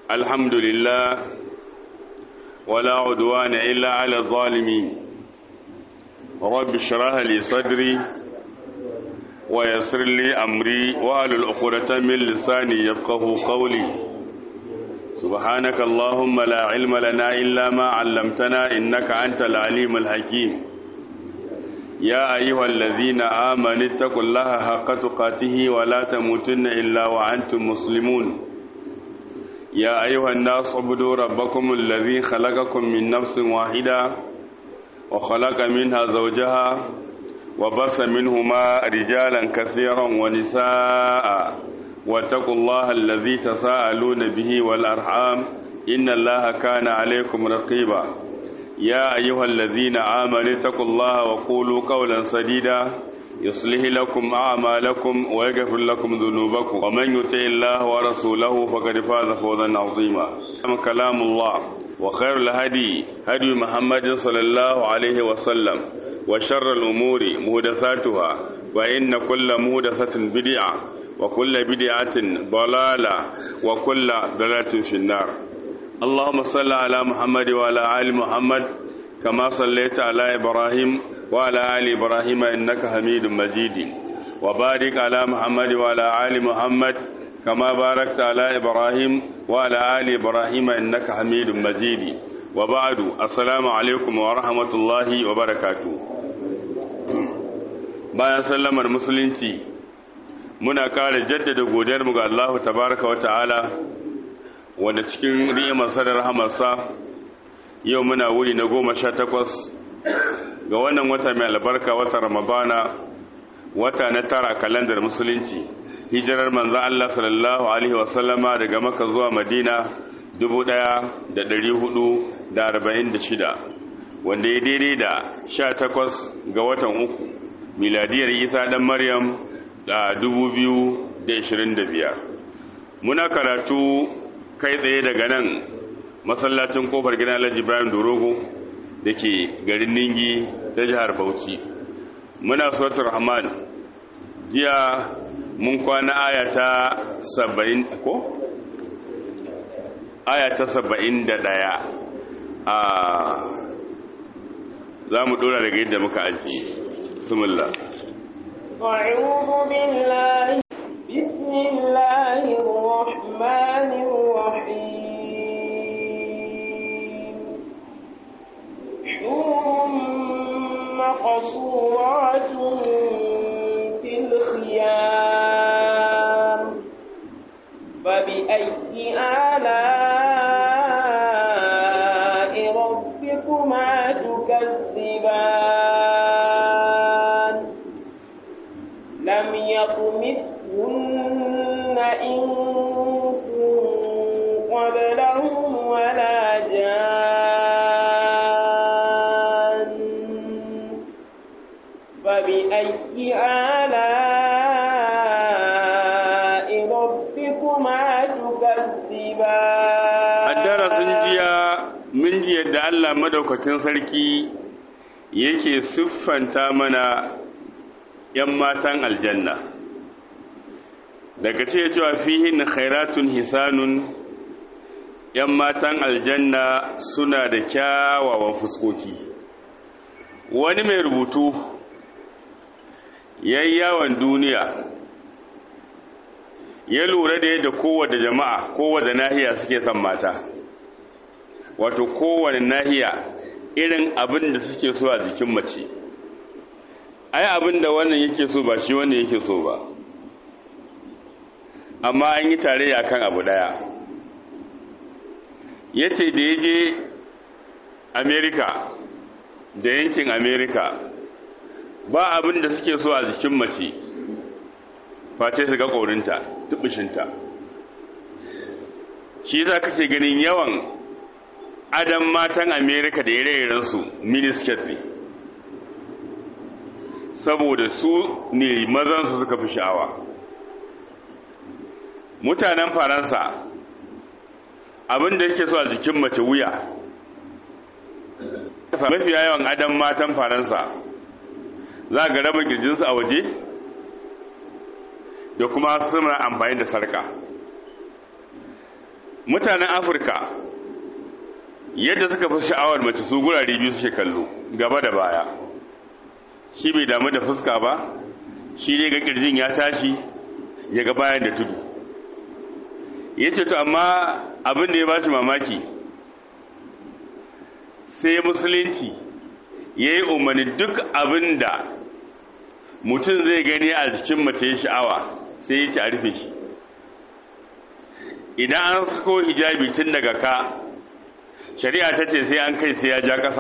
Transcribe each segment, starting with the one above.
الحمد لله ولا عدوان إلا على الظالمين رب اشرح لي صدري ويسر لي أمري وأهل العقدة من لساني يفقه قولي سبحانك اللهم لا علم لنا إلا ما علمتنا إنك أنت العليم الحكيم يا أيها الذين آمنوا اتقوا الله حق تقاته ولا تموتن إلا وأنتم مسلمون يا أيها الناس اعبدوا ربكم الذي خلقكم من نفس واحدة وخلق منها زوجها وبث منهما رجالا كثيرا ونساء واتقوا الله الذي تساءلون به والأرحام إن الله كان عليكم رقيبا يا أيها الذين آمنوا اتقوا الله وقولوا قولا سديدا يصلح لكم أعمالكم ويغفر لكم ذنوبكم ومن يطع الله ورسوله فقد فاز فوزا عظيما كلام الله وخير الهدي هدي محمد صلى الله عليه وسلم وشر الأمور مهدثاتها وإن كل مهدثة بدعة وكل بدعة ضلالة وكل ضلالة في النار اللهم صل على محمد وعلى آل محمد كما صليت على إبراهيم وعلى آل إبراهيم إنك حميد مجيد وبارك على محمد وعلى آل محمد كما باركت على إبراهيم وعلى آل إبراهيم إنك حميد مجيد وبعد السلام عليكم ورحمة الله وبركاته bayan sallamar musulunci muna kare jaddada godiyarmu ga Allah tabaraka wa ta'ala wanda cikin ni'imarsa da rahamarsa yau muna wuri na goma sha takwas ga wannan wata mai albarka wata ramadana wata na tara kalandar musulunci hijirar manzan Allah sallallahu alaihi wasallama daga maka zuwa madina dubu ɗaya da ɗari hudu da arba'in da shida wanda ya daidai da sha takwas ga watan uku miladiyar isa ɗan maryam da dubu biyu da ishirin da biyar muna karatu kai tsaye daga nan masallacin kofar gidan alhaji ibrahim dorogo da ke garin ningi ta jihar bauchi muna suratul rahman jiya mun kwana ayata saba'in ko? ayata saba'in da ɗaya a za mu ɗora daga yadda muka aji sumullah أعوذ بالله بسم الله الرحمن الرحيم حور مقصورات في الخيام فبأي آلاء ربكما تكذبان لم يطمثهن إنس قبلهم ولا جان فبأي آلاء ربكما تكذبان الدرس جيا من جيا da Allah madaukakin sarki yake siffanta mana ‘yan matan aljanna daga ce cewa fihin khairatun hisanun ‘yan matan aljanna suna da kyawawan fuskoki wani mai rubutu yawon duniya ya lura da yadda kowace jama'a kowace nahiya suke son mata wato kowane nahiya irin abin da suke so a jikin mace ai abin da wannan yake so ba shi wannan yake so ba amma an yi tarayya kan abu daya ya ce da ya je amerika da yankin amerika ba abin da suke so a jikin mace face su ga ƙorinta tubishinta shi za ka ce ganin yawan adam matan amerika da ire-irensu minisket ne saboda su ne mazansu suka fi sha'awa mutanen faransa abin da yake so a jikin mace wuya mafiya yawan adam matan faransa za ga raba girjinsu a waje da kuma suna amfani da sarka mutanen afirka yadda suka fi sha'awar mace su gurare biyu suke kallo gaba da baya shi bai damu da fuska ba shi ne ga kirjin ya tashi ya ga bayan da tudu ya ce to amma abin da ya ba shi mamaki sai musulunci ya yi umarni duk abin da mutum zai gani a jikin mace ya sha'awa sai ya ce a rufe shi idan an sako hijabi tun daga ka shari'a ta ce sai an kai sai ya ja ƙasa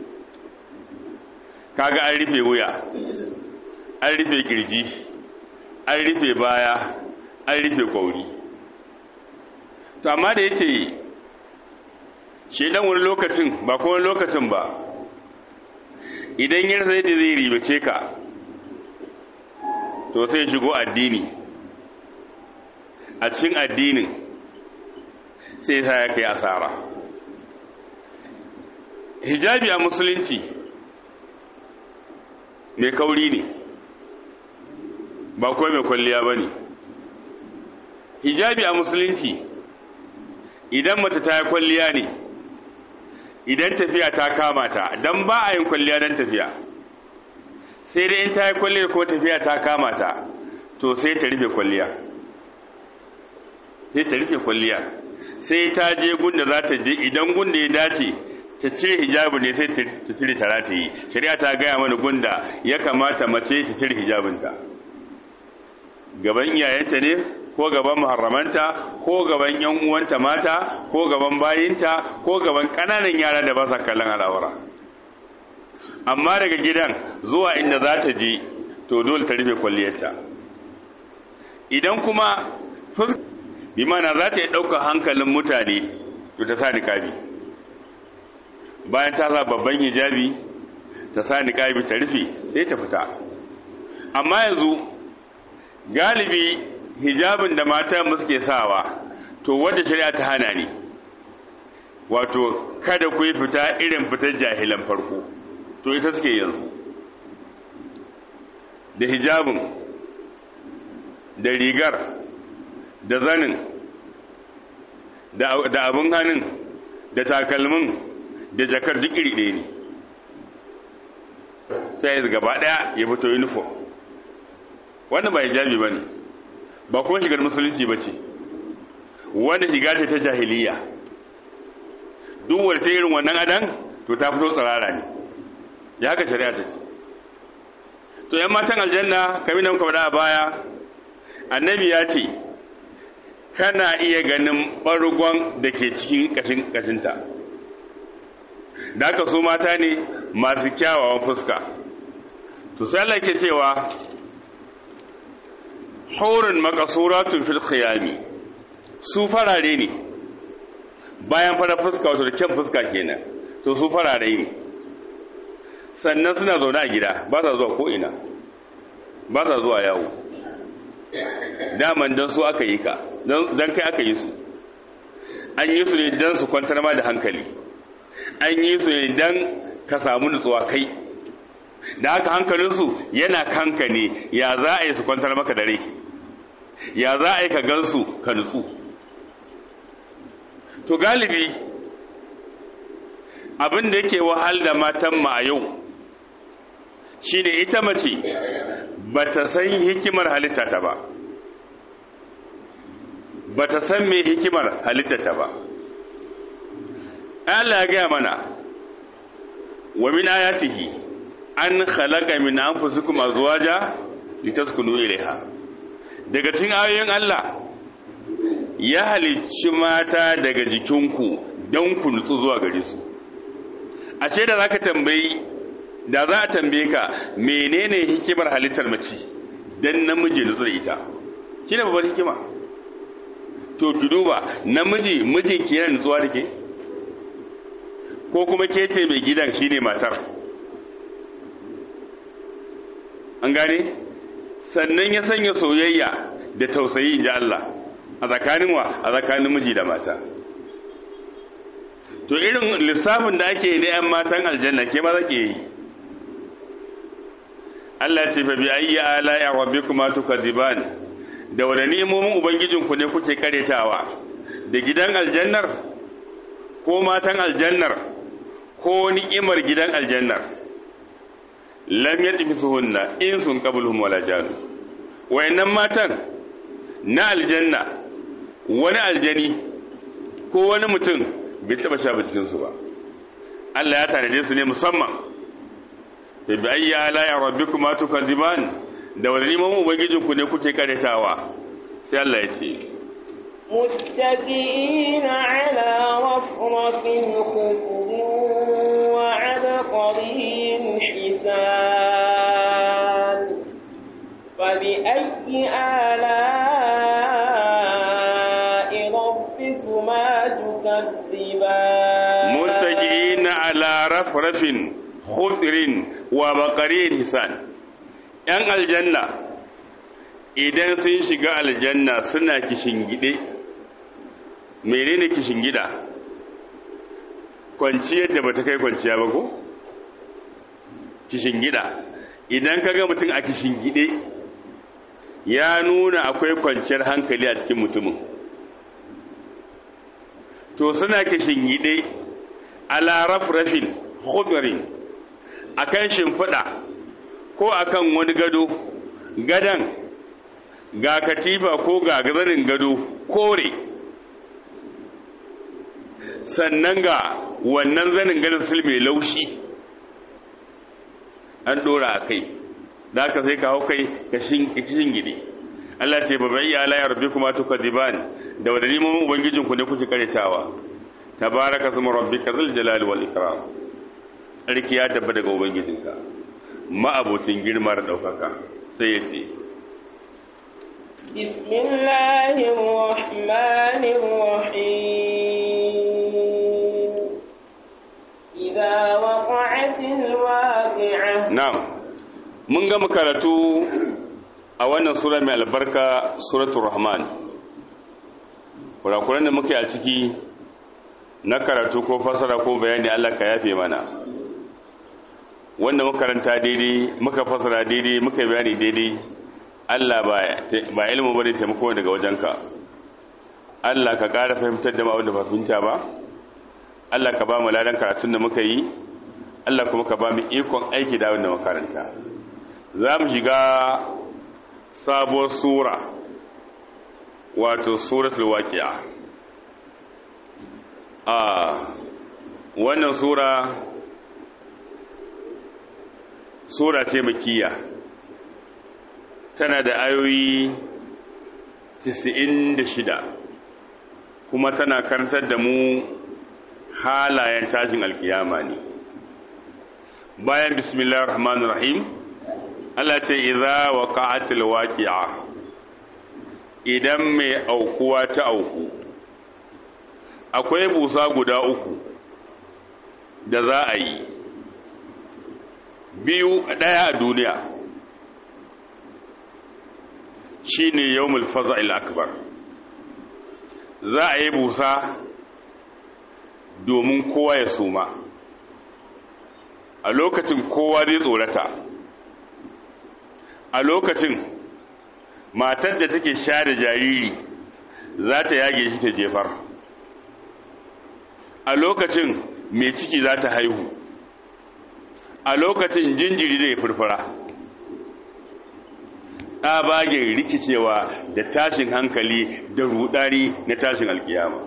kaga an rufe wuya an rufe kirji an rufe baya an rufe kwauri to amma da ya ce shi dan wani lokacin ba kuma lokacin ba idan yin sai da zai ribace ka to sai shigo addini a cikin addinin sai sa ya kai asara hijabi a musulunci mai kauri ne ba kuwa mai kwalliya ba ne hijabi a musulunci idan mace ta yi kwalliya ne idan tafiya ta kama ta don ba a yin kwalliya don tafiya sai dai in ta yi kwalliya ko tafiya ta kama ta to sai ta rufe kwalliya sai ta rufe kwalliya sai ta je gunda za ta je idan gunda ya dace ta cire hijabi ne sai ta cire tara ta yi shari'a ta gaya mana gunda ya kamata mace ta cire hijabinta gaban iyayenta ne ko gaban muharramanta ko gaban yan uwanta mata ko gaban bayinta ko gaban kananan yara da ba sa kallon al'aura amma daga gidan zuwa inda za ta je to dole ta rufe kwalliyarta idan kuma bi mana za ta yi ɗaukar hankalin mutane to ta sa niƙabi bayan ta sa babban hijabi ta sa niƙabi ta rufe sai ta fita amma yanzu galibi hijabin da mata suke sawa to wadda shari'a ta hana ne wato kada ku yi fita irin fitar jahilan farko to ita suke yanzu da hijabin da rigar da zanin da abin hannun da takalmin da jakar duk iri ɗaya ne sai ya gaba ɗaya ya fito uniform wannan ba hijabi ba ne ba kuma shigar musulunci ba ce wanda shiga ce ta jahiliya duk wadda ta irin wannan adan to ta fito tsirara ne ya haka shari'a ta ce to yan matan aljanna kamar da muka faɗa a baya annabi ya ce kana iya ganin ɓargon da ke cikin ƙashin ƙashinta da aka so mata ne masu kyawawan fuska to sai Allah ke cewa haurin makasuratun fil khiyami su farare ne bayan fara fuska wato da kyan fuska kenan to su farare ne sannan suna zaune a gida ba sa zuwa ko'ina ba sa zuwa yawo daman don su aka yi ka don kai aka yi su an yi su ne don su kwantar ma da hankali an yi su ne don ka samu nutsuwa kai da haka hankalinsu yana kanka ne ya za a yi su kwantar maka dare ya za a yi ka gansu ka nutsu to galibi abin da yake wahal da matan ma a yau shi ne ita mace ba ta san hikimar halitta ta ba ba ta san mai hikimar halitta ta ba Allah ya gaya mana wa min ayatihi an khalaqa min anfusikum azwaja litaskunu ilayha daga cikin ayoyin Allah ya halicci mata daga jikinku don ku nutsu zuwa gare su ashe da zaka tambayi da za a tambaye ka menene hikimar halittar mace dan namiji nutsu da ita shine babbar hikima to ki duba namiji mijinki yana nutsuwa da ke ko kuma ke ce mai gidan shine matar an gane sannan ya sanya soyayya da tausayi inji Allah a tsakanin wa a tsakanin miji da mata to irin lissafin da ake yi da 'yan matan aljanna ke ba za ke yi Allah ce fa bi ayyi ala ya rabbikuma tukaziban da wani ni'imomin ubangijinku ne kuke karetawa da gidan aljannar ko matan aljannar ko ni'imar gidan aljannar lam yatmisuhunna insun qabluhum wala jan wayannan matan na aljanna wani aljani ko wani mutum bai taba sha cikin su ba Allah ya tanade su ne musamman da bi ayyi ala ya rabbikuma tukadziban da wani neman ubangijin ku ne kuke karetawa sai Allah ya ce متكئين على رفرف خضر وعبقري حسان فبأي آلاء ربكما تكذبان متكئين على رفرف خضر وبقري حسان ‘yan aljanna idan sun shiga aljanna suna kishingide menene kishingida kwanciyar da bata kai kwanciya ba ko kishingida idan kaga mutum a kishingide ya nuna akwai kwanciyar hankali a cikin mutumin to suna kishingide ala rafrafin khudrin akan shimfiɗa ko akan wani gado gadan ga katifa ko ga zanin gado kore sannan ga wannan zanin gadon sul mai laushi an dora a kai da aka sai ka hau kai ka shingide Allah ce ba bai ala ya rabbi kuma tuka diban da wadda neman ubangijin ku ne kuke karitawa tabaraka suma rabbika zul jalali wal ikram sarki ya tabba daga ubangijinka ma'abucin girma da daukaka sai ya ce بسم الله الرحمن الرحيم إذا وقعت الواقعة na'am mun gama karatu a wannan sura mai albarka suratul rahman kurakuran da muke a ciki na karatu ko fasara ko bayani Allah ka yafe mana wanda muka karanta daidai muka fasara daidai muka bayani daidai Allah ba ba ilmu bane taimako daga wajenka Allah ka ƙara fahimtar da mu abin da ba fahimta ba Allah ka ba mu ladan karatun da muka yi Allah kuma ka ba mu ikon aiki da abin da muka karanta za mu shiga sabuwar sura wato suratul waqi'a a wannan sura sura ce makiyya tana da ayoyi 96 kuma tana karantar da mu halayen tashin alkiyama ne bayan bismillahir rahmanir rahim Allah ce idza waqa'atil waqi'a idan mai aukuwa ta auku akwai busa guda uku da za a yi biyu daya a duniya shine yawmul faza'il akbar za a yi busa domin kowa ya suma a lokacin kowa zai tsorata a lokacin matar da take share jariri za ta yage shi ta jefar a lokacin mai ciki za ta haihu a lokacin jinjiri zai furfura tsabagen rikicewa da tashin hankali da rudari na tashin alkiyama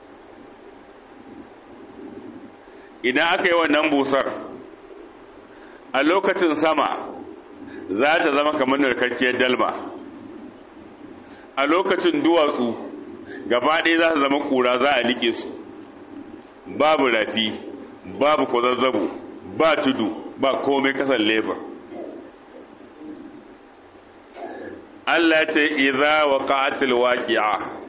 idan aka yi wannan busar a lokacin sama za ta zama kamar narkakkiyar dalma a lokacin duwatsu gaba ɗaya za ta zama ƙura za a nike su babu rafi babu kwazazzabo ba tudu ba komai kasar lebar Allah ce idza waqa'atil waqi'a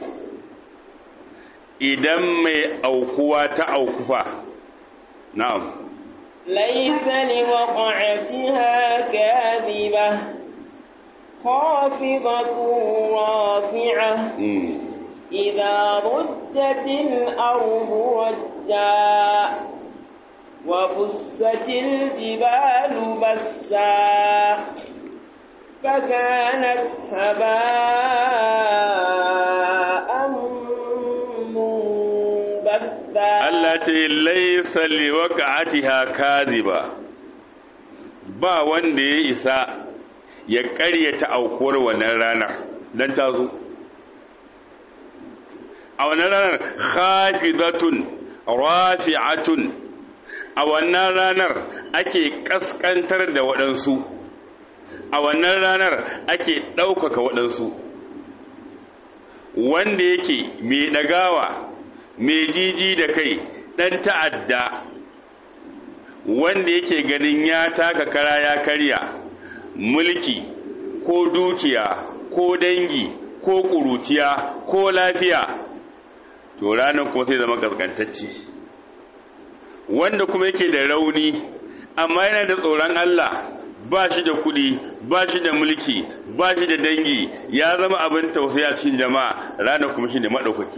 idan mai aukuwa ta aukufa na'am ليس لوقعتها كاذبة خافضة رافعة mm. إذا رجت الأرض رجا وبست الجبال بسا فكانت هباء بثا Allah ce laisa liwaqa'atiha kadhiba ba wanda ya isa ya ƙaryata aukuwar wannan ranar dan ta zo a wannan ranar khafidatun rafi'atun a wannan ranar ake kaskantar da waɗansu a wannan ranar ake ɗaukaka waɗansu wanda yake mai ɗagawa mai jiji da kai ɗan ta'adda wanda yake ganin ya taka kara ya karya mulki ko dukiya ko dangi ko ƙuruciya ko lafiya to ranar kuma sai zama gaskantacci wanda kuma yake da rauni amma yana da tsoron Allah ba shi da kuɗi ba shi da mulki ba shi da dangi ya zama abin tausayi a cikin jama'a ranar kuma shi ne maɗaukaki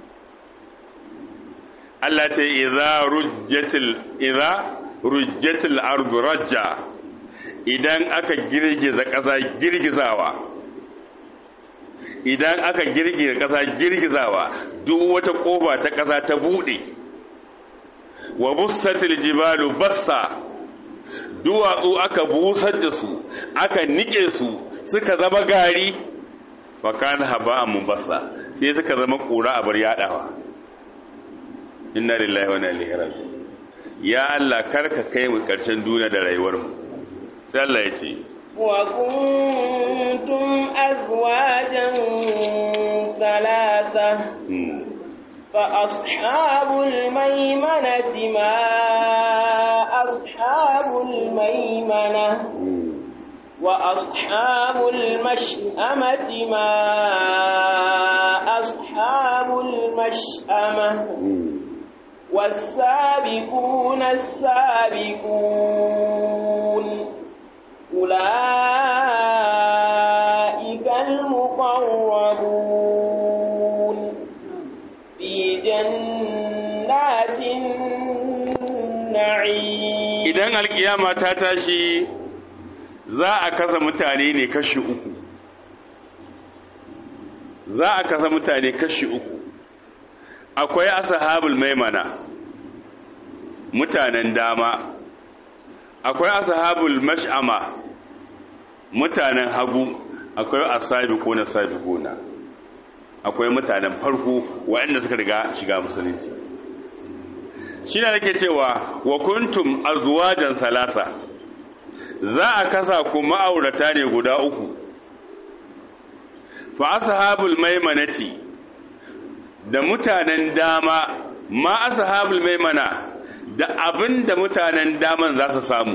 Allah ta yi iza rujjatil iza rujjatil ardu rajja idan aka girgiza ƙasa girgizawa idan aka girgiza ƙasa girgizawa duk wata ƙofa ta ƙasa ta buɗe wa bussatil jibalu bassa duwatsu aka busar da su aka nike su suka zama gari fa kana haba mubassa sai suka zama kura a bar yadawa inna lillahi wa inna ilaihi raji'un ya Allah karka kai mu karshen duniya da rayuwar mu sai Allah ya ce wa kuntum azwajan thalatha فأصحاب الميمنة ما أصحاب الميمنة وأصحاب المشأمة ما أصحاب المشأمة والسابقون السابقون أولئك المقربون في جنات النعيم idan alkiyama ta tashi za a kasa mutane ne kashi uku za a kasa mutane kashi uku akwai ashabul maimana mutanen dama akwai ashabul mash'ama mutanen hagu akwai asabiquna sabiquna akwai mutanen farko waɗanda suka riga shiga musulunci shi ne nake cewa wa kuntum azwajan salasa za a kasa ku ma'aurata ne guda uku fa ashabul maimanati da mutanen dama ma ashabul maimana da abin da mutanen daman za su samu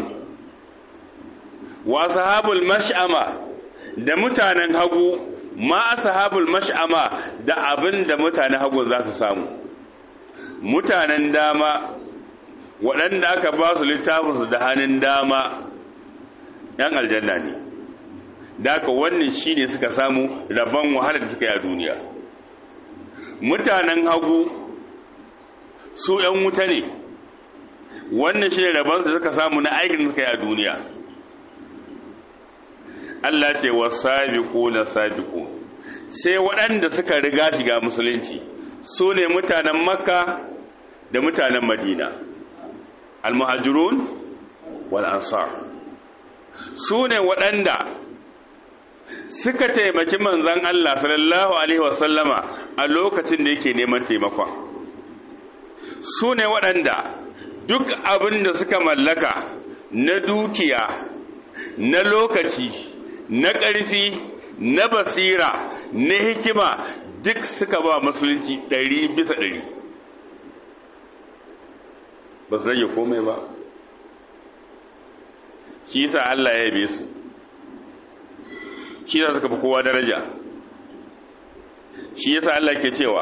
wa ashabul mash'ama da mutanen hagu ma ashabul mash'ama da abin da mutanen hagu za su samu mutanen dama waɗanda aka ba su littafinsu da hannun dama ‘yan aljanna ne da aka wannan shi ne suka samu rabon wahala da suka yi a duniya mutanen hagu su ‘yan wuta ne wannan shi ne rabon su suka samu na aikin da suka yi a duniya Allah ce wa sabiku na sabiku sai waɗanda suka riga shiga musulunci su ne mutanen makka da mutanen madina almuhajirun wal ansar su ne waɗanda suka taimaki manzan Allah sallallahu alaihi wasallama a lokacin da yake neman taimakon su ne waɗanda duk abin da suka mallaka na dukiya na lokaci na ƙarfi na basira na hikima duk suka ba musulunci ɗari bisa ɗari ba su rage komai ba shi yasa Allah ya yabe su shi yasa suka fi kowa daraja shi yasa Allah ke cewa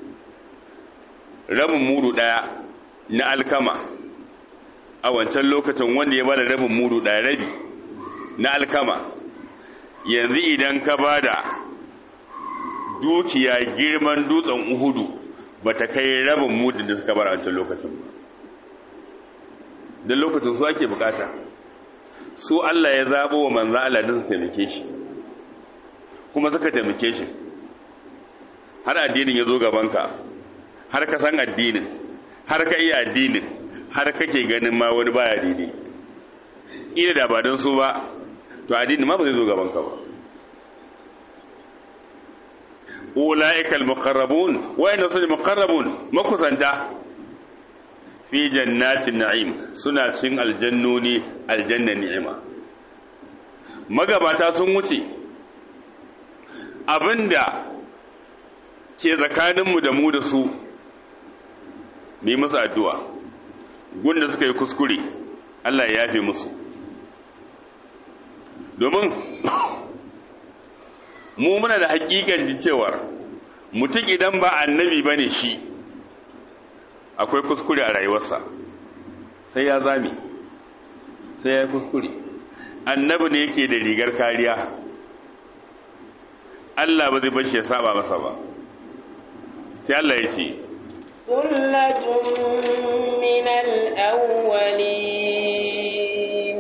rabin mudu ɗaya na alkama a wancan lokacin wanda ya bada rabin mudu ɗaya rabi na alkama yanzu idan ka bada dukiya girman dutsen uhudu ba ta kai rabin mudin da suka bara wancan lokacin ba don lokacin su ake bukata su Allah ya zaɓo wa manzan Allah din su taimake shi kuma suka taimake shi har addinin ya zo gabanka har ka san addinin har ka iya addinin har kake ganin ma wani baya daidai ina da ba don su ba to addini ma ba zai zo gaban ka ba ulaika almuqarrabun wa inna sun muqarrabun makusanta fi jannatin na'im suna cikin aljannoni aljanna ni'ima magabata sun wuce abinda ke tsakaninmu da mu da su mai musu addu'a gunda suka yi kuskure Allah ya yafe musu domin mu muna da hakikan ji cewar mutum idan ba annabi ba ne shi akwai kuskure a rayuwarsa sai ya zami sai ya kuskure annabi ne yake da rigar kariya Allah ba zai bashi ya saba masa ba sai Allah ya ce ثلة من الأولين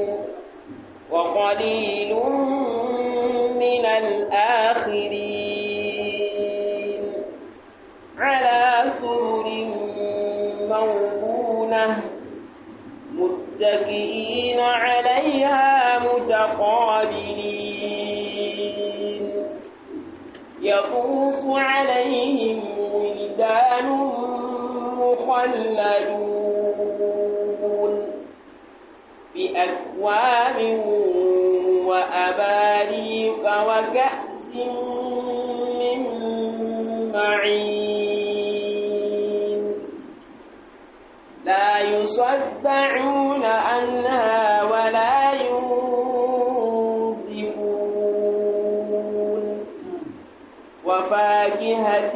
وقليل من الآخرين على سرر موضونة متكئين عليها متقابلين يطوف عليهم ولدان مخلدون بأكواب وأباريق وكأس من معين لا يصدعون عنها ولا ينزفون وفاكهة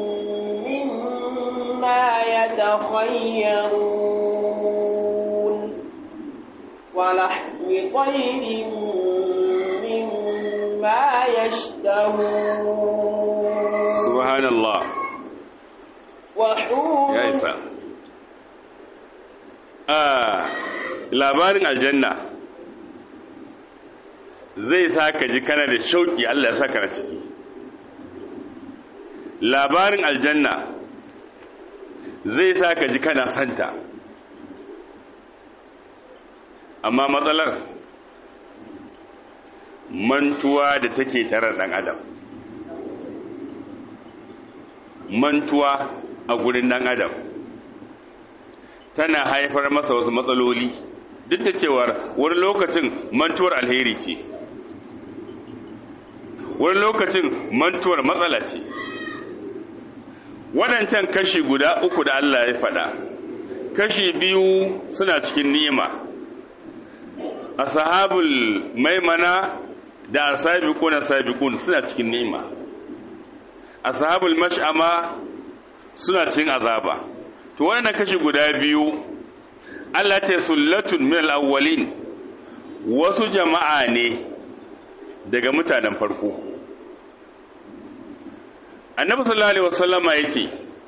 مما يتخيرون ولحم طير مما يشتهون subhanallah وحور ya isa a labarin aljanna zai sa ka ji kana da shauki Allah ya saka na ciki labarin aljanna zai sa ka ji kana santa amma matsalar mantuwa da take tare dan adam mantuwa a gurin dan adam tana haifar masa wasu matsaloli duk da cewar wani lokacin mantuwar alheri ce wani lokacin mantuwar matsala ce waɗancan kashi guda uku da Allah ya faɗa kashi biyu suna cikin ni'ima ashabul maimana da asabiquna sabiqun suna cikin ni'ima ashabul mash'ama suna cikin azaba to wannan kashi guda biyu Allah ce sullatun min al-awwalin wasu jama'a ne daga mutanen farko annabi sallallahu alaihi wasallama yace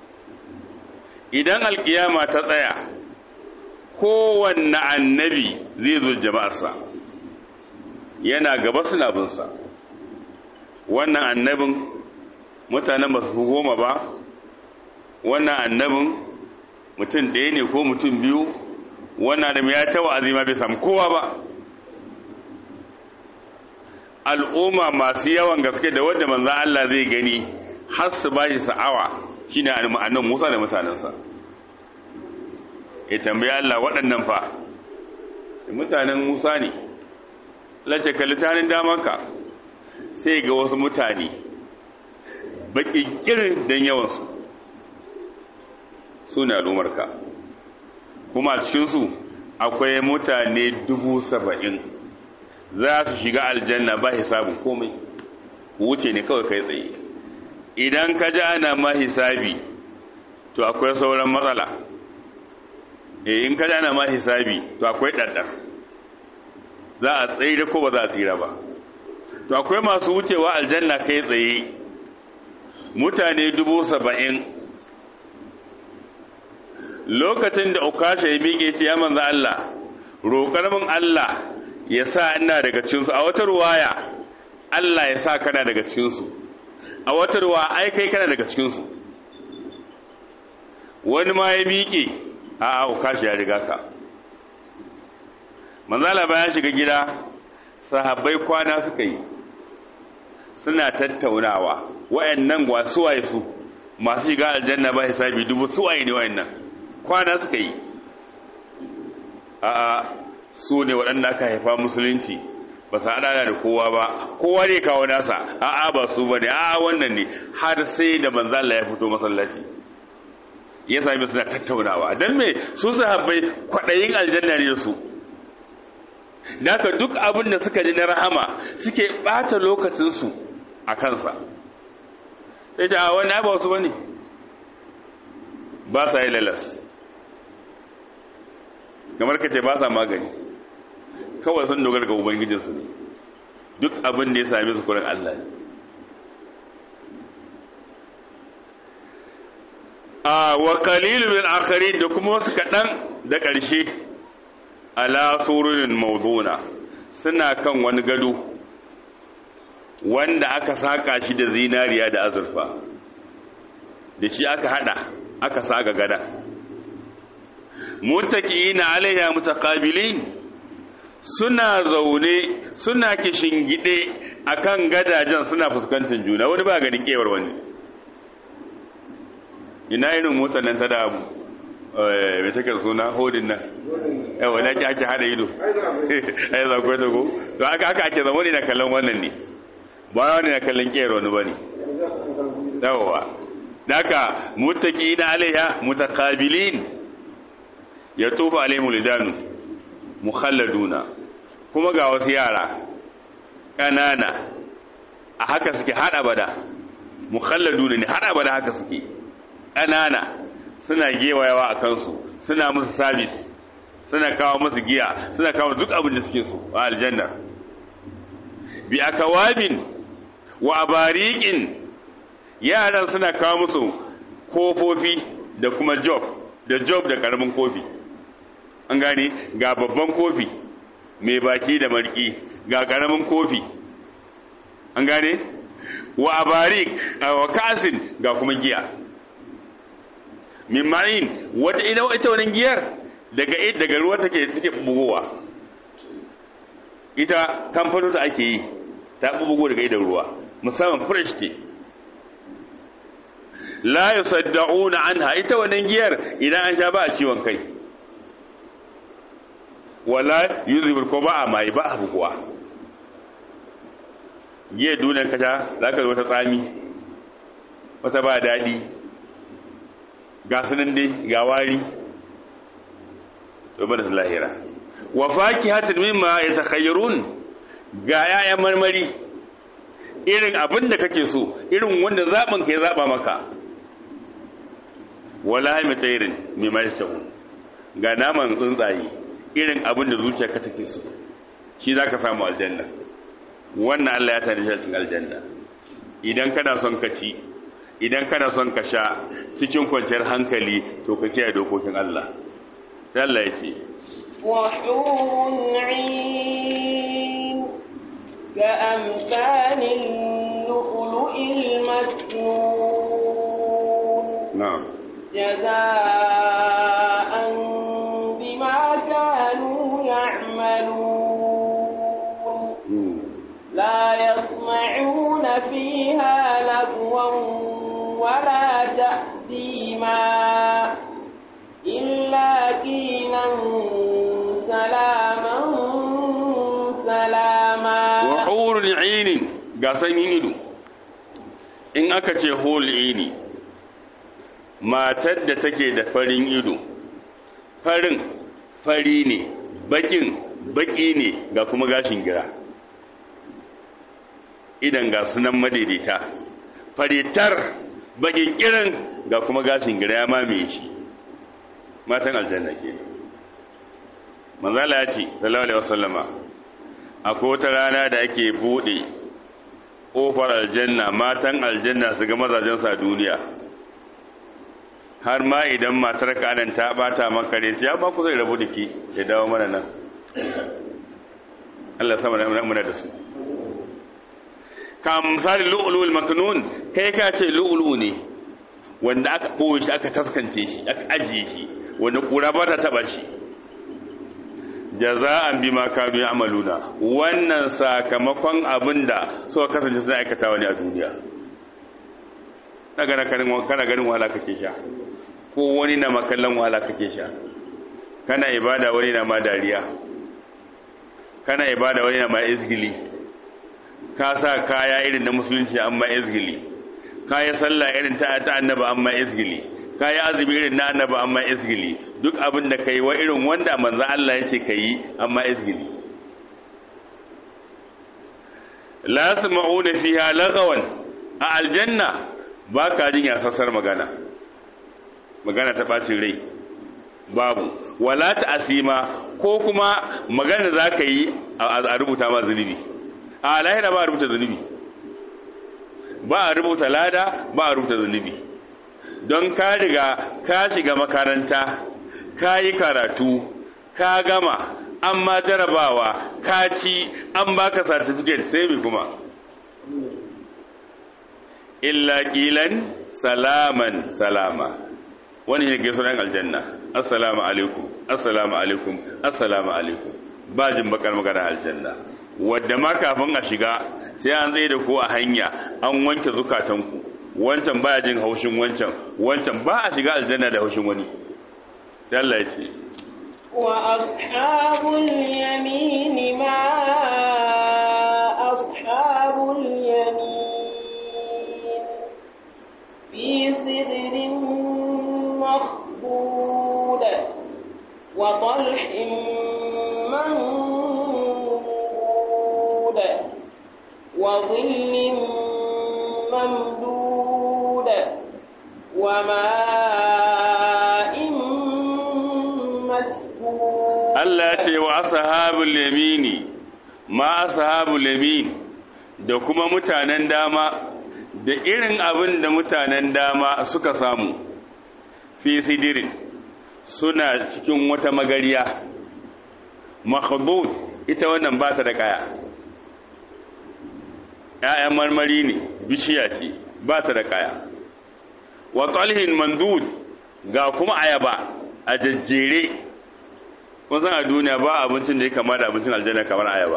idan alkiyama ta tsaya kowanne annabi zai zo jama'arsa yana gaba suna bin sa wannan annabin mutanen ba su goma ba wannan annabin mutum ɗaya ne ko mutum biyu wannan adam ya ta wa'azi ma bai samu kowa ba al'umma masu yawan gaske da wanda manzan Allah zai gani har su ba shi sa'awa shine annan Musa da mutanensa ya tambayi Allah waɗannan fa mutanen Musa ne lace kalitanin damanka sai ga wasu mutane baƙi kirin don yawansu su ne al'ummarka kuma cikinsu akwai mutane dubu saba'in za su shiga aljanna ba hisabin komai wuce ne kawai kai tsaye idan ka ji ana ma hisabi to akwai sauran matsala e in ka ji ana ma hisabi to akwai ɗaɗɗar za a tsaye da ko ba za a tsira ba to akwai masu wucewa aljanna kai tsaye mutane dubu saba'in lokacin da ukasha ya miƙe ce ya manza Allah roƙar min Allah ya sa ina daga cikinsu a wata ruwaya Allah ya sa kana daga cikinsu a wata ruwa ai kai kana daga cikinsu wani ma ya miƙe a a kashi ya riga ka manzala bayan shiga gida sahabbai kwana suka yi suna tattaunawa wayannan wa suwaye su masu shiga aljanna ba hisabi dubu suwaye ne wayannan kwana suka yi a a su ne waɗanda aka haifa musulunci ba su haɗa da kowa ba kowa ne kawo nasa a a ba su ba ne a wannan ne har sai da manzala ya fito masallaci ya sami suna tattaunawa don me su sahabbai kwaɗayin aljanna ne su Daka duk abin da suka ji na rahama suke ɓata lokacinsu a kansa sai ta a wani ba wasu ba ne ba sa yi lalas kamar ka ce ba sa magani kawai sun dogara ga ubangijinsu ne duk abin da ya sami su kurin Allah ne a wa qalilu min akharin da kuma wasu kaɗan da ƙarshe ala sururin mauduna suna kan wani gado wanda aka saka shi da zinariya da azurfa da shi aka hada aka saka gada muttaqiina alaiha mutaqabilin suna zaune suna kishingide akan gadajen suna fuskantar juna wani ba ganin kewar wani ina irin motar nan ta da mai take suna hodin nan yawa na ki ake hada ido ai za ku ta ko to aka aka ake zama ne na kallon wannan ne ba wani na kallon kero wani bane yawa daka muttaqina alaiha mutaqabilin yatufu alaihim lidanu mukhalladuna kuma ga wasu yara kanana a haka suke hada bada mukhalladuna ne hada bada haka suke kanana suna gewayawa a kansu suna musu sabis suna kawo musu giya suna kawo duk abin da suke so a aljanna bi akawabin wa abariqin yaran suna kawo musu kofofi da kuma job da job da karamin kofi an gane ga babban kofi mai baki da marki ga karamin kofi an gane wa abarik wa kasin ga kuma giya min ma'in wata ina ita wannan giyar daga daga ruwa take take bugowa ita kamfanin ta ake yi ta bugo daga idan ruwa musamman fresh tea la yusaddauna anha ita wannan giyar idan an sha ba a ciwon kai wala yuzibul ko ba a mai ba a buguwa giyar dunan kasha zaka zo wata tsami wata ba daɗi ga sunan dai ga wari to bada lahira wa fakihatin mimma yatakhayyarun ga yayan marmari irin abin da kake so irin wanda zaben ka ya zaba maka wala mitairin mimma yasahu ga naman tsuntsaye irin abin da zuciyarka take so shi zaka samu aljanna wannan Allah ya tare shi cikin aljanna idan kana son ka ci idan kana son ka sha cikin kwanciyar hankali to ka kiyaye dokokin Allah sai Allah yake وحور عين كأمثال اللؤلؤ المكنون na'am جزاء بما كانوا يعملون Mm. لا يسمعون فيها لغوا ولا تأثيما إلا قيلا سلاما سلاما wa hurun ainin ga sanyin ido in aka ce hul ini matar da take da farin ido farin fari ne bakin baki ne ga kuma gashin gira idan ga sunan madaidaita faritar bakin kiran ga kuma gashin gira ya mamaye shi matan aljanna ke manzala ya ce sallallahu alaihi wasallama akwai wata rana da ake bude ƙofar aljanna matan aljanna su ga mazajensu a duniya har ma idan matar kanan ta bata maka ne ya ba ku zai rabu da ki ya dawo mana nan Allah sama da muna da su ka misali lu'lu'ul maknun kai ka ce lu'lu ne wanda aka ɓoye shi aka taskance shi aka ajiye shi wanda ƙura ba ta taɓa shi jaza'an bima kanu ya'maluna wannan sakamakon abinda suka kasance suna aikata wani a duniya daga kana kana ganin wahala kake sha ko wani na makallan wahala kake sha kana ibada wani na ma dariya kana ibada wani na ma izgili ka sa kaya irin na musulunci amma izgili kaya sallah irin ta ta annaba amma izgili kayi azumi irin na annaba amma izgili duk abin da kai wa irin wanda manzo Allah ya ce kai amma izgili la yasma'una fiha lagawan a aljanna ba ka jin yasassar magana magana ta bacin rai babu wala ta asima ko kuma magana za ka yi a rubuta ma zunubi a lahira ba a rubuta zunubi ba a rubuta lada ba a rubuta zunubi don ka riga ka shiga makaranta ka yi karatu ka gama an ma jarabawa ka ci an baka certificate sai mai kuma illa ƙilan salaman salama wani ne gaisu ɗan aljanna assalamu alaikum assalamu alaikum assalamu alaikum ba jin bakar magana aljanna wadda ma kafin a shiga sai an tsaye da ku a hanya an wanke zukatanku wancan baya jin haushin wancan wancan ba a shiga aljanna da haushin wani sai Allah ya ce wa ashabul yamin ma ashabul yamin fi sidrin makhdud wa talhin mamdud wa dhillin mamdud وماء مسكوب Allah ya ce wa ashabul yamini ma ashabul yamin da kuma mutanen dama da irin abin da mutanen dama suka samu fi sidirin suna cikin wata magariya makhdud ita wannan ba ta da kaya ‘ya'yan marmari ne bishiya ce ba ta da kaya wa talhin mandud ga kuma ayaba a jajjere kun san a duniya ba abincin da ya kama da abincin aljanna kamar ayaba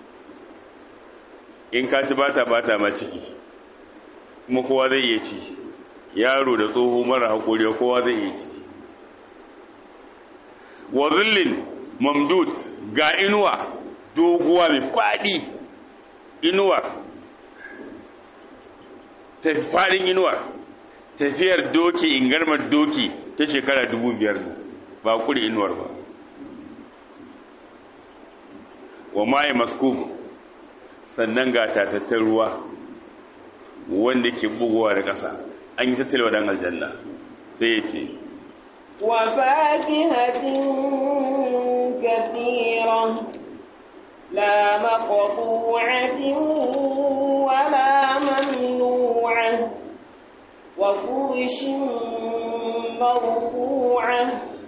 in ka ci bata bata ma ciki kuma kowa zai iya ci yaro da tsoho mara hakuri kowa zai iya ci wa zullin mamdud ga inuwa doguwa mai fadi inuwa ta fadin inuwa tafiyar doki ingarmar doki ta shekara dubu biyar ba kuri inuwar ba wa maye maskub sannan ga tatattar ruwa wanda ke bugowa da ƙasa an yi tattalewa don aljanna sai ya ce wa fakihatin kathira la maqtu'atin wa la mamnu'ah wa furushin marfu'ah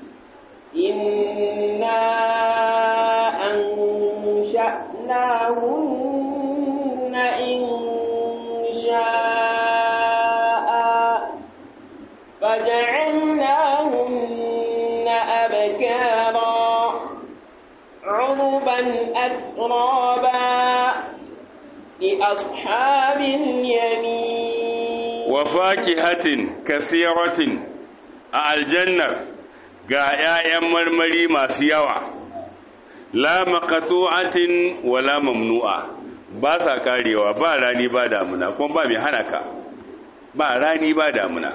inna أنشأناهن إن شاء فجعلناهن أبكارا عربا أترابا لأصحاب اليمين وفاكهة كثيرة الجنة ga ‘ya'yan marmari masu yawa’ la maqtu'atin wala mamnu'a ba sa karewa ba rani ba damuna kuma ba mai hana ka ba rani ba damuna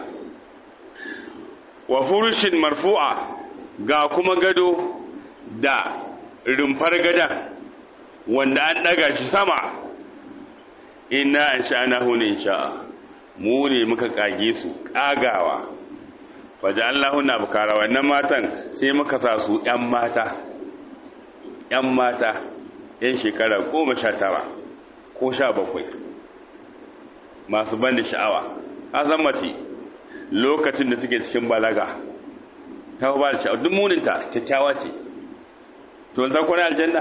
wa furushin marfu'a ga kuma gado da rumfar gada wanda an daga shi sama inna ansha'nahu ne insha'a mu ne muka kage su kagawa faja'alnahu na bukara wannan matan sai muka sa su ƴan mata ‘yan mata ‘yan shekara goma sha tara ko sha bakwai masu ban da sha'awa a zan mace lokacin da suke cikin balaga ta ba da sha'awa duk muninta kyakkyawa ce to zan kwana aljanna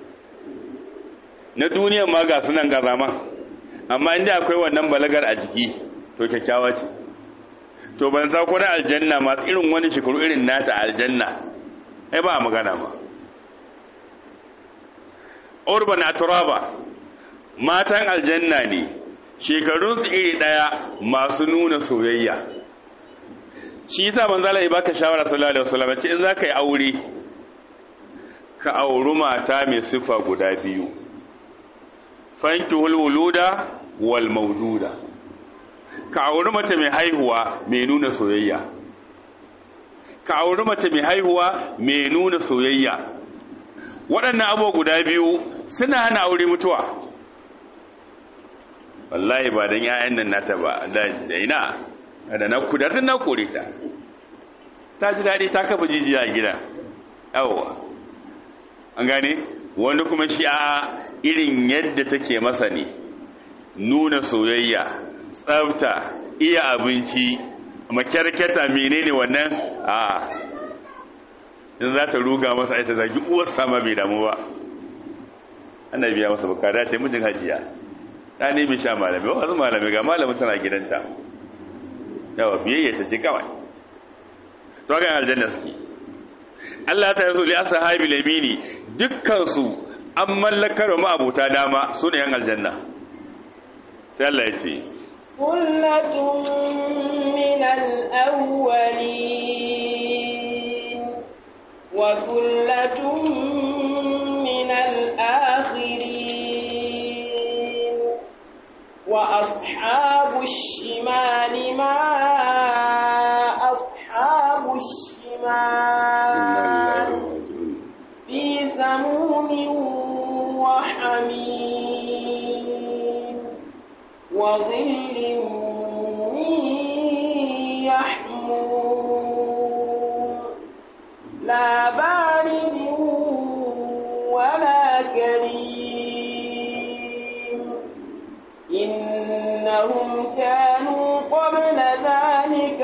na duniyan ma ga sunan ga zaman amma inda akwai wannan balagar a jiki to kyakkyawa ce to ban za ku na aljanna masu irin wani shekaru irin nata aljanna ai ba magana ba urban atraba matan aljanna ne shekarunsu iri daya masu nuna soyayya shi yasa manzo Allah ya baka shawara sallallahu alaihi wasallam ce in zaka yi aure ka auri mata mai sifa guda biyu fankihul wuluda wal mawduda ka auri mace mai haihuwa mai nuna soyayya ka auri mace mai haihuwa mai nuna soyayya waɗannan abubuwa guda biyu suna hana aure mutuwa wallahi ba don 'ya'yan nan nata ba da ina da na kudatin na kore ta ta ji daɗi ta kafa jijiya a gida yawwa an gane wanda kuma shi a irin yadda take masa ne nuna soyayya tsafta iya abinci makyarketa menene wannan a in za ta ruga masa aita zagi uwar sama bai damu ba ana biya masa bukada ta mijin hajiya ta nemi sha malami wasu malami ga malamin tana gidanta yawa biyayya ta ce kawai to ga aljanna suke Allah ta yaso li ashabi lamini dukkan su an mallakar wa ma'abuta dama su ne yan aljanna sai Allah ya ce kullatun min al-awwalin wa kullatun min al-akhirin wa ashabu ash-shimali ma ashabu ash-shimal fi samumin wa hamim وظل من يحموم لا بارد ولا كريم إنهم كانوا قبل ذلك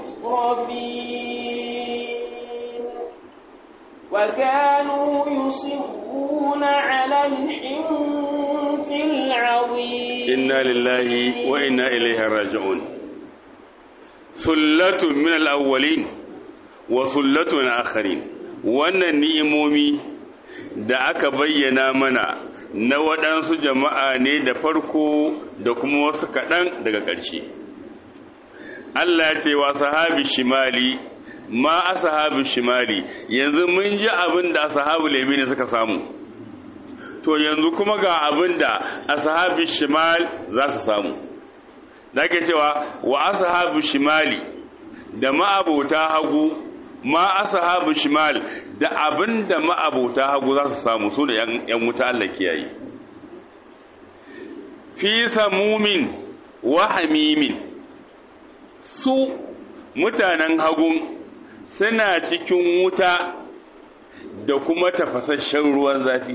مترفين وكانوا يصرون على الحنث العظيم inna lillahi wa inna ilaihi raji'un sullatun min al-awwalin wa sullatun min akharin wannan ni'imomi da aka bayyana mana na waɗansu jama'a ne da farko da kuma wasu kaɗan daga ƙarshe Allah ya ce wa sahabi shimali ma ashabu shimali yanzu mun ji abin da ashabu lemini suka samu to yanzu kuma ga abin da ashabi shimal za su samu da ke cewa wa ashabu shimali da ma'abota hagu ma ashabu shimal da abin da ma'abota hagu za su samu su da yan wuta Allah kiyaye fi samumin wa hamimin su mutanen hagun suna cikin wuta da kuma tafasasshen ruwan zafi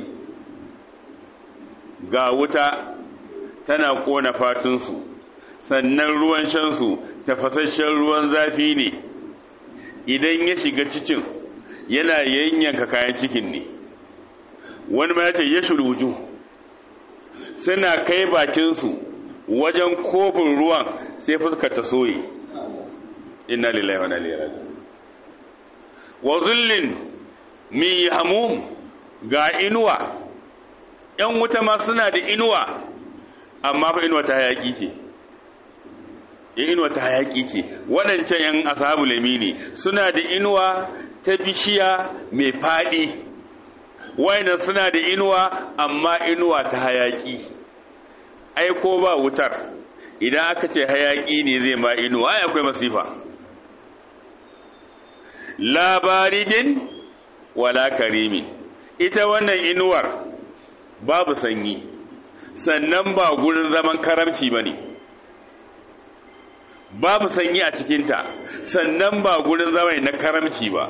ga wuta tana kona fatunsu sannan ruwan shansu tafasasshen ruwan zafi ne idan ya shiga cikin yana yanyanka kayan cikin ne wani ma ya ce ya shuruju suna kai bakinsu wajen kofin ruwan sai fuskar ta soye inna lillahi wa inna ilaihi raji'un wa zullin mi hamum ga inuwa ‘yan wuta ma suna da inuwa amma fa inuwa ta hayaƙi ce inuwa ta hayaƙi ce waɗancan ‘yan asabu lamini suna da inuwa ta bishiya mai faɗi waina suna da inuwa amma inuwa ta hayaƙi ai ko ba wutar idan aka ce hayaƙi ne zai ma inuwa ai akwai masifa labaridin wala karimin ita wannan inuwar babu sanyi sannan ba gurin zaman karamci ba ne babu sanyi a cikinta sannan ba gurin zama na karamci ba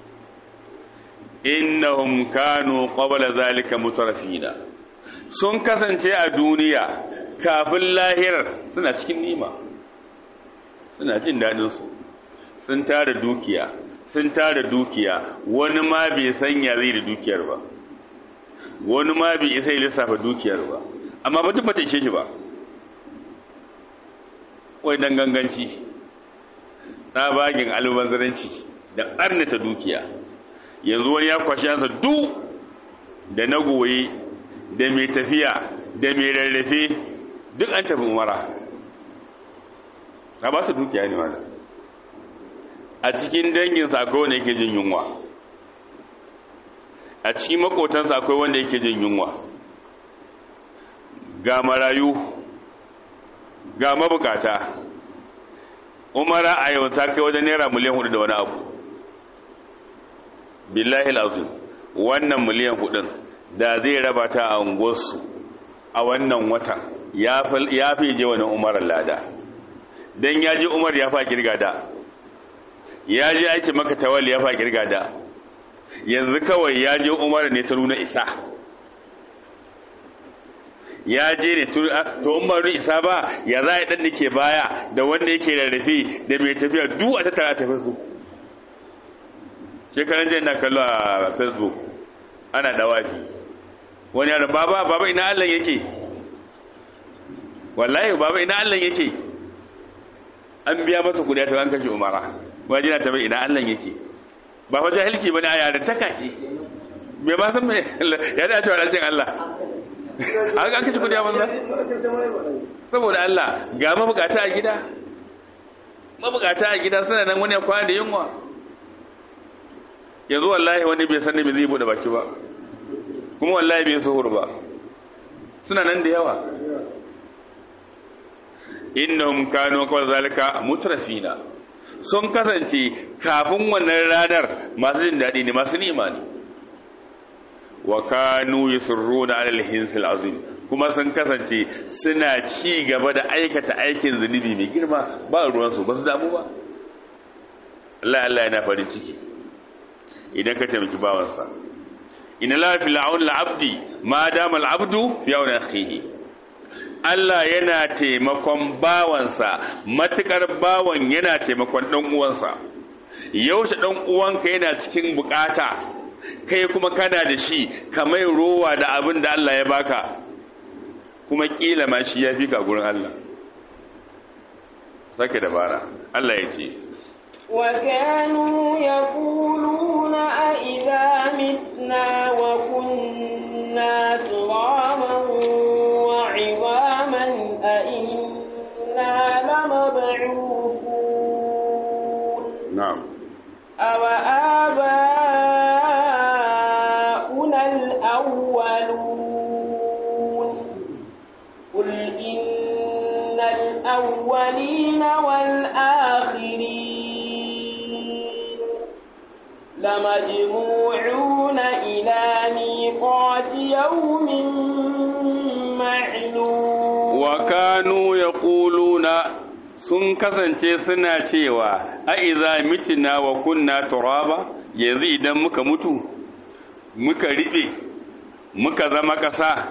innahum kanu qabla zalika mutarafina sun kasance a duniya kafin lahirar suna cikin nima suna jin dadin su sun tara dukiya sun tara dukiya wani ma bai sanya zai da dukiyar ba wani ma bai isa ya lissafa dukiyar ba amma ba duk ba ta ishe shi ba wai dan ganganci tsabagin albanzaranci da ɓarnata dukiya yanzu wani ya kwashi yansa duk da na goye da mai tafiya da mai rarrafe duk an tafi umara a ba su dukiya ne wanda a cikin danginsa akwai wanda yake jin yunwa a cikin makotansa akwai wanda yake jin yunwa ga marayu ga mabukata umara a yau ta kai wajen naira miliyan hudu da wani abu billahi al'azim wannan miliyan hudun da zai raba ta a unguwarsu a wannan watan ya fi je wani umarar lada don ya ji umar ya fa girga da ya ji aiki maka tawali ya fa girga da yanzu kawai ya je umar ne ta nuna isa ya je ne to umaru isa ba ya za a yi ɗan da ke baya da wanda yake rarrafe da mai tafiya duk a tattara ta facebook shekaran jan na kallo a facebook ana dawafi wani yana baba baba ina allah yake wallahi baba ina allah yake an biya masa kudi ta an kashe umara waje na tabi ina allah yake ba fa jahilci bane a yaran taka ce bai ba san me ya da cewa rancin allah an an kashe kudi a banza saboda allah ga mabukata a gida mabukata a gida suna nan wani ya kwana da yunwa yanzu wallahi wani bai san me zai bude baki ba kuma wallahi bai suhur ba suna nan da yawa innahum kanu qawl zalika mutrafina sun kasance kafin wannan ranar masu jin dadi ne masu nima ne wa kanu yusirruna ala al-hinsil azim kuma sun kasance suna ci gaba da aikata aikin zunubi mai girma ba ruwan su ba su damu ba Allah Allah yana farin ciki idan ka taimaki bawansa inna la fil aun al-abdi ma dama al-abdu fi aun akhihi Allah yana taimakon bawansa matukar bawan yana taimakon dan uwansa yaushe dan uwanka yana cikin bukata kai kuma kana da shi kamar rowa da abin da Allah ya baka kuma kila ma shi yafi ka gurin Allah sake dabara Allah ya ce وكانوا يقولون أئذا متنا وكنا ترابا وعظاما أئنا لمبعوثون نعم أو آباؤنا الأولون قل إن الأولين والآخرين لمجموعون إلى ميقات يوم معلوم wa kanu yaquluna sun kasance suna cewa a iza mitina wa kunna turaba yanzu idan muka mutu muka riɓe muka zama ƙasa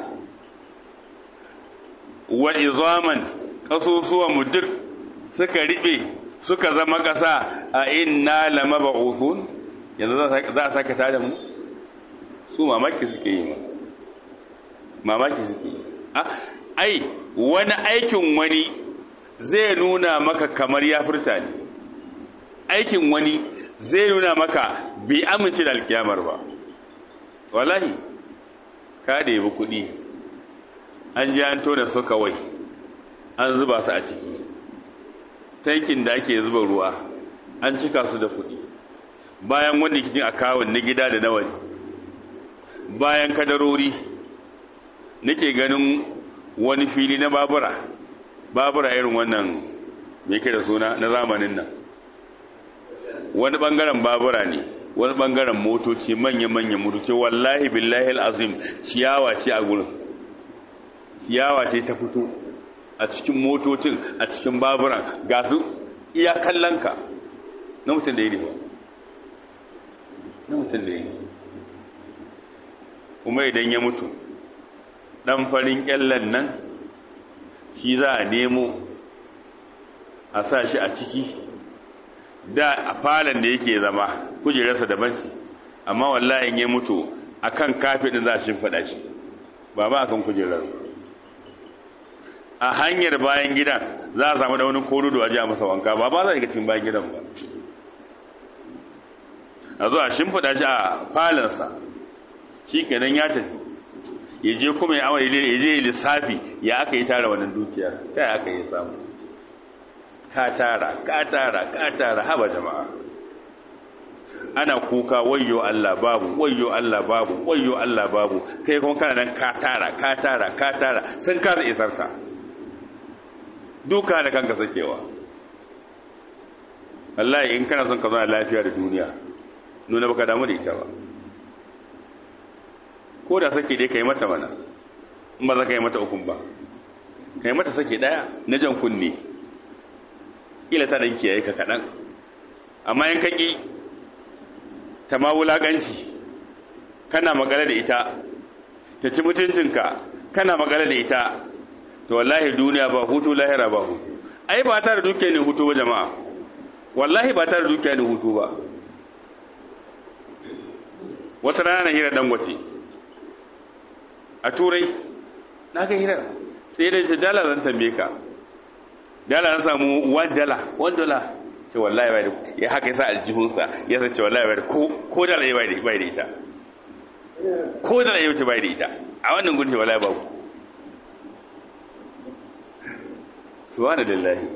wa izaman ƙasusuwan mu duk suka riɓe suka zama ƙasa a inna lamab'uthun yanzu za a saka tada mu su mamaki suke yi mamaki suke yi ai wani aikin wani zai nuna maka kamar ya furta ne aikin wani zai nuna maka bai amince da alkiyamar ba wallahi ka da yabi kuɗi an ji an tona su kawai an zuba su a ciki tankin da ake zuba ruwa an cika su da kuɗi bayan wanda kitin akawun na gida da na waje bayan kadarori nake ganin wani fili na babura babura irin wannan mai da suna na zamanin nan wani bangaren babura ne wani bangaren motoci manya-manya motoci wallahi billahi al'azim ciyawa ce a gurin ciyawa ce ta fito a cikin motocin a cikin baburan ga su iya kallonka na mutum da yi ne ba na mutum da yi kuma idan ya mutu ɗan farin ƙyallen nan shi za a nemo a sa shi a ciki da a falon da yake zama kujerarsa daban ce amma wallahi ya mutu a kan kafin ɗin za a shimfaɗa shi ba ma a kan kujerar a hanyar bayan gidan za a samu da wani korudo a ji a masa wanka ba ba za a ga cikin bayan gidan ba a zo a shimfiɗa shi a falansa shi kenan ya tafi ya je kuma ya ya je lissafi ya aka yi tara wannan dukiyar ta ya aka yi samu ka tara ka tara ka tara haba jama'a ana kuka wayyo Allah babu wayyo Allah babu wayyo Allah babu kai kuma kana nan ka tara ka tara ka tara sun kasa isar ka duka da kanka sakewa wallahi in kana son ka zauna lafiya da duniya nuna baka damu da ita ba ko da sake dai kai mata mana in ba za ka yi mata ukun ba kai mata sake daya na jan kunne ila ta dan kiyaye ka kadan amma in kaki ta ma wulaƙanci kana magana da ita ta ci mutuncinka kana magana da ita to wallahi duniya ba hutu lahira ba hutu ai ba ta da dukiya ne hutu ba jama'a wallahi ba ta da dukiya ne hutu ba wata rana na hira dangote a turai na ga hirar sai da ta dala zan tambaye ka dala zan samu 1 dala 1 dala ce wallahi bai da ya haka yasa aljihunsa ya sace wallahi bai da ko ko da rai bai da bai da ita ko da rai bai da ita a wannan gunce wallahi babu subhanallahi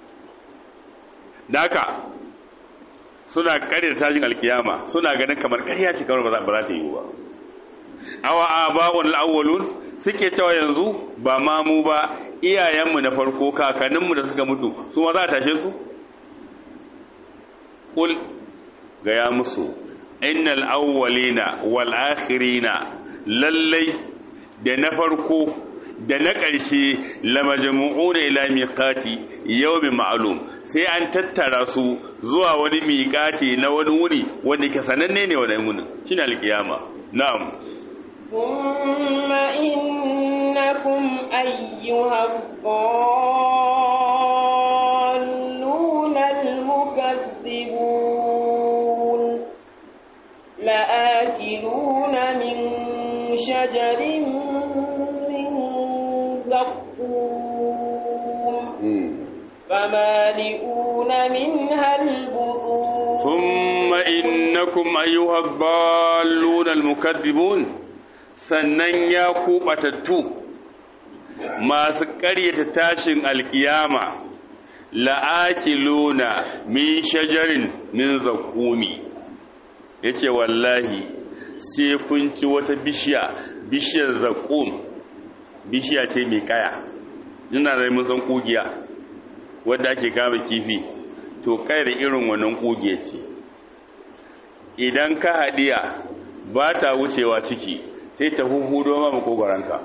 daka suna kare da tajin alkiyama suna ganin kamar ƙarya ce kamar ba za ta yi ba awa aba'un al-awwalun suke cewa yanzu ba ma mu ba iyayenmu na farko kakanninmu da suka mutu su ma za a tashe su kul gaya musu innal awwalina wal akhirina lallai da na farko da na ƙarshe lamajmu'una ila miqati yawmin ma'lum sai an tattara su zuwa wani miqati na wani wuri wanda ke sananne ne wannan wuni shine alkiyama na'am ثم إنكم أيها الضالون المكذبون لآكلون من شجر من زقوم فمالئون منها البطون ثم إنكم أيها الضالون المكذبون sannan ya kubatattu masu ƙaryata tashin alkiyama la'akiluna min shajarin min zakumi yace wallahi sai kun ci wata bishiya bishiyar zakum bishiya ce mai kaya ina da mun san kugiya wanda ake kama kifi to kayar irin wannan kugiya ce idan ka hadiya ba ta wucewa ciki sai ta huhudo ma makogoranka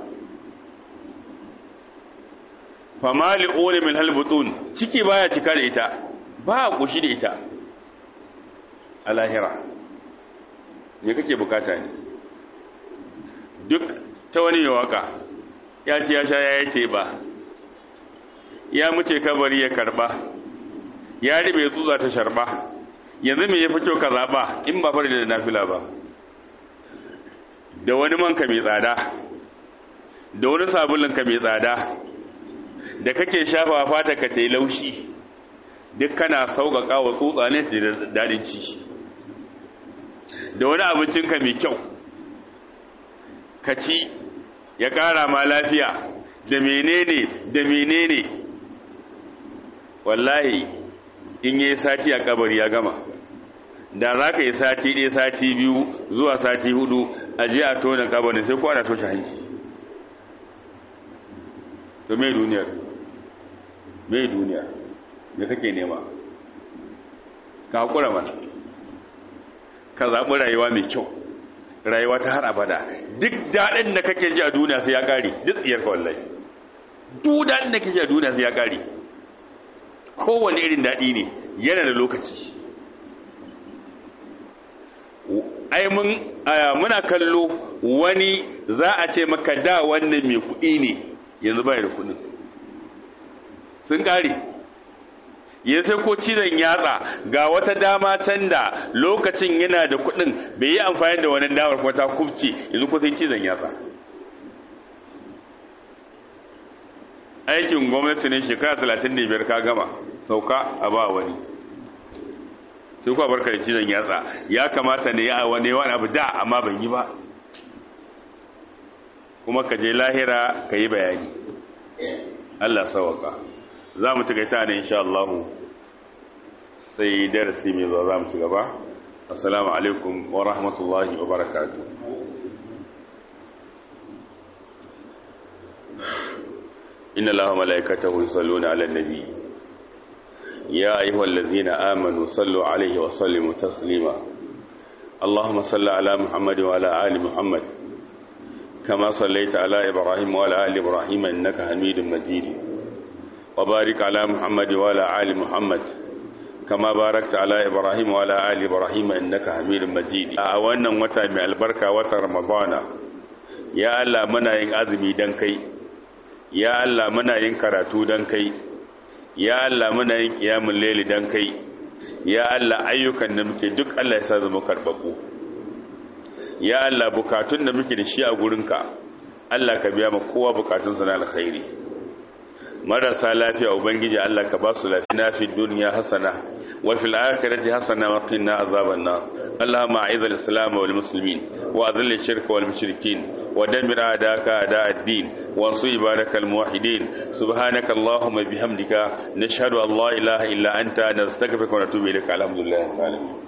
famali ore min halbutun ciki baya cika da ita ba a kushi da ita a lahira me kake bukata ne duk ta wani waka ya ce ya sha ya yi ba ya muce kabari ya karba ya ribe tsutsa ta sharba yanzu me ya fi kyau ka zaɓa in ba fari da nafila ba da wani manka mai tsada da wani sabulinka mai tsada da kake shafa fata ka ta yi laushi duk kana sauƙaƙa wa tsutsa ne da daɗin ci da wani abincinka mai kyau ka ci ya ƙara ma lafiya da menene da menene wallahi in yi sati a kabari ya gama da za ka yi sati ɗaya sati biyu zuwa sati hudu a je a tona kabarin sai kowa na toshe hanci to mai duniyar mai duniyar da kake nema ka haƙura mana ka zaɓi rayuwa mai kyau rayuwa ta har abada duk daɗin da kake ji a duniya sai ya ƙare duk tsiyar kawallai duk daɗin da kake ji a duniya sai ya ƙare kowane irin daɗi ne yana da lokaci ai mun muna kallo wani za a ce maka da wannan mai kuɗi ne yanzu bai da kuɗin sun ƙare ya sai ko cizon yatsa ga wata dama can da lokacin yana da kuɗin bai yi amfani da wani damar kuma ta kufce yanzu ko sai cizon yatsa aikin gwamnati ne shekara 35 ka gama sauka a ba wani sai kuwa barka da cizon yatsa ya kamata ne ya wani wani abu da amma ban yi ba kuma ka je lahira ka yi bayani Allah sawaka za mu takaita ne insha Allah sai darasi mai zuwa za mu ci gaba assalamu alaikum wa rahmatullahi wa barakatuh إن الله ملائكته يصلون على النبي يا أيها الذين آمنوا صلوا عليه وسلموا تسليما اللهم صل على محمد وعلى آل محمد كما صليت على إبراهيم وعلى آل إبراهيم إنك حميد مجيد وبارك على محمد وعلى آل محمد كما باركت على إبراهيم وعلى آل إبراهيم إنك حميد مجيد أولا وتا من البركة وتا رمضان يا الله منا ين أزمي دنكي ya Allah muna yin karatu don kai ya Allah muna yin kiyamun leli don kai ya Allah ayyukan da muke duk Allah ya sa zama karbabu ya Allah bukatun da muke da shi a gurinka Allah ka biya ma kowa bukatunsa na alkhairi marasa lafiya ubangiji Allah ka ba su lafiya na fi duniya hasana wa fil akhirati hasana wa qina azaban nar Allahumma a'iz al-islam wal muslimin wa adhill ash-shirka wal mushrikeen wa dammir a'daka a'da ad-din wa ansur ibadaka al-muwahhidin subhanaka Allahumma bihamdika nashhadu an la ilaha illa anta nastaghfiruka wa natubu ilayka alhamdulillahi rabbil alamin